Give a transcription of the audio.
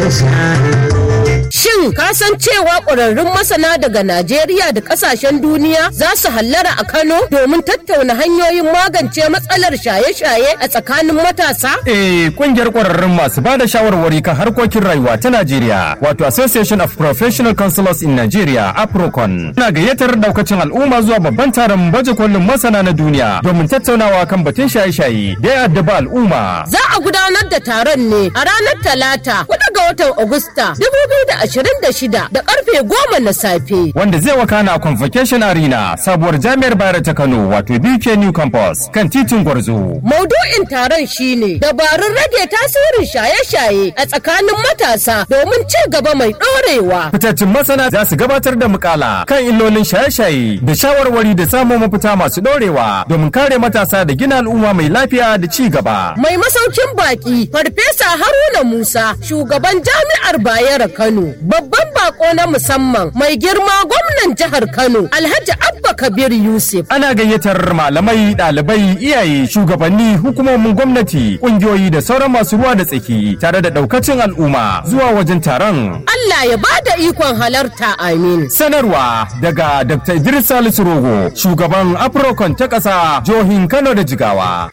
Shin ka san cewa ƙwararrun masana daga Najeriya da ƙasashen duniya za su hallara a Kano domin tattauna hanyoyin magance matsalar shaye-shaye a tsakanin matasa? Eh, kungiyar ƙwararrun masu ba da shawarwari kan harkokin rayuwa ta Najeriya, wato Association of Professional Counselors in Nigeria, APROCON, na gayyatar daukacin al'umma zuwa babban taron baje kolin masana na duniya domin tattaunawa kan batun shaye-shaye da ya addaba al'umma. Za a gudanar da taron ne a ranar Talata, 4 ga watan Agusta, 2026 da karfe goma na safe. Wanda zai wakana a Convocation Arena, sabuwar jami'ar Bayero ta Kano, wato BK New Campus, kan titin Gwarzo. Maudu'in taron shine dabarun rage tasirin shaye-shaye a tsakanin matasa domin ci gaba mai ɗorewa. Fitaccen masana za su gabatar da mukala kan illolin shaye-shaye da shawarwari da samun mafita masu ɗorewa domin kare matasa da gina al'umma mai lafiya da ci gaba. Mai masaukin baki Farfesa Haruna Musa shugaban jami'ar Bayero Kano babban bako na musamman mai girma gwamnan jihar Kano Alhaji Abba Kabir Yusuf. Ana gayyatar malamai, ɗalibai, iyaye, shugabanni, hukumomin gwamnati, ƙungiyoyi da sauran masu ruwa da tsaki tare da ɗaukacin al'umma zuwa wajen taron. Allah ya bada ikon halarta amin. Sanarwa daga Dr. Idris Salisu Rogo, shugaban Afrocon ta ƙasa, jihohin Kano da Jigawa.